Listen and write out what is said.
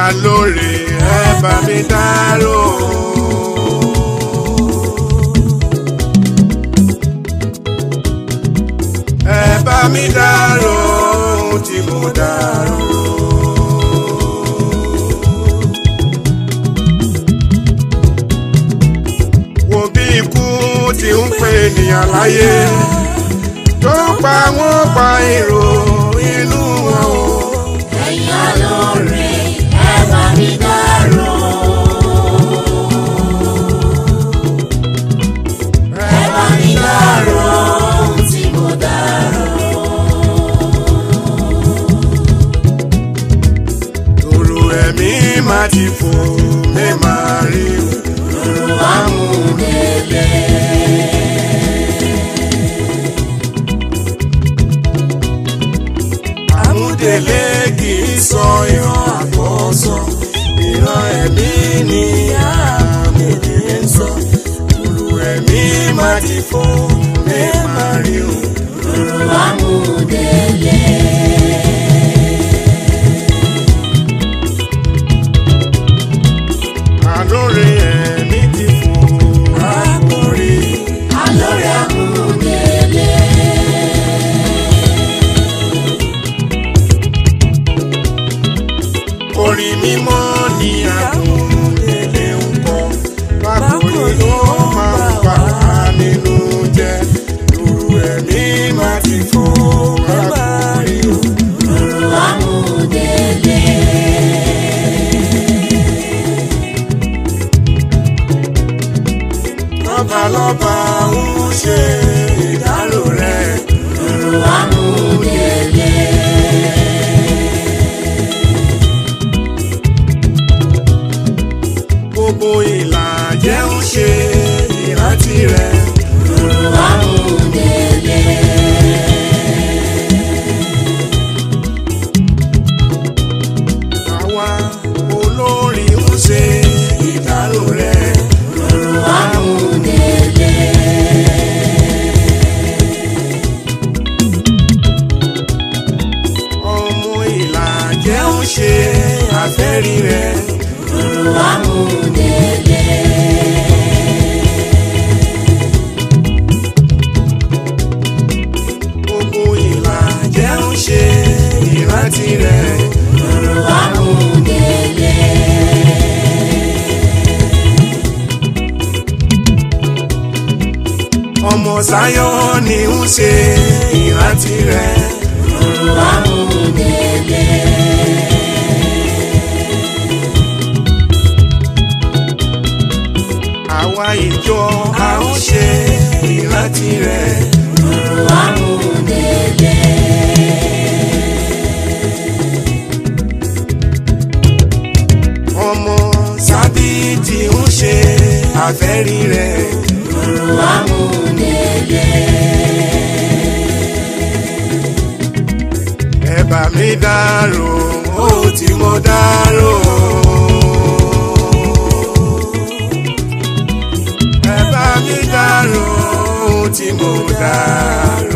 alóore ẹ bá mi dárò. ẹ bá mi dárò ohun tí mo dárò. wo bí ikú ti ń pè ènìyàn láyé tó pa wọ́n pa èrò inú wọn o. ẹ̀yin alóore ẹ bá mi dárò. ẹ bá mi dárò ohun tí mo dárò. Òru ẹ̀mí máa ti fò mí máa rí o. Òru amúdélé. Àmúdélé kì í sọ ìran àkọ́sọ. Ìran ẹ̀mí ni àmúdélé ń sọ. Òru ẹ̀mí máa ti fò mí máa rí o. Òru amúdélé. Àlóore ẹ̀mí ti fò rákòrí. Alóore amúdélé. Orin mímọ́ ni àmúdélé ń kọ. Rákòrí ló máa ń bà á nínú jẹ́. Òru ẹ̀mí máa ti fò rákòrí o. Òru amúdélé. lọ́balọ́ba ń ṣe ìdárò rẹ̀. Òru amúdélé. gbogbo ìlàjẹ́ ń ṣe ìrántí rẹ̀. Òru amúdélé. àwa olórin ń ṣe ìdárò rẹ̀. Òru amúdélé. ọmọ ìlàjẹ́ ń ṣe àfẹ́rí rẹ̀. Òru amúdélé. gbogbo ìlàjẹ́ ń ṣe ìrántí rẹ̀. Òru amúdélé. ọmọ Sáyọ̀ ni ń ṣe ìrántí rẹ̀. Òru amúdélé. àwa ìjọ a ń ṣe ìrántí rẹ̀. Òru amúdélé. ọmọ sábìtì ń ṣe àfẹ́rí rẹ̀. Òru amúdélé. ẹ bá mi dárò ó tí mo dárò. ẹ bá mi dárò ó tí mo dárò.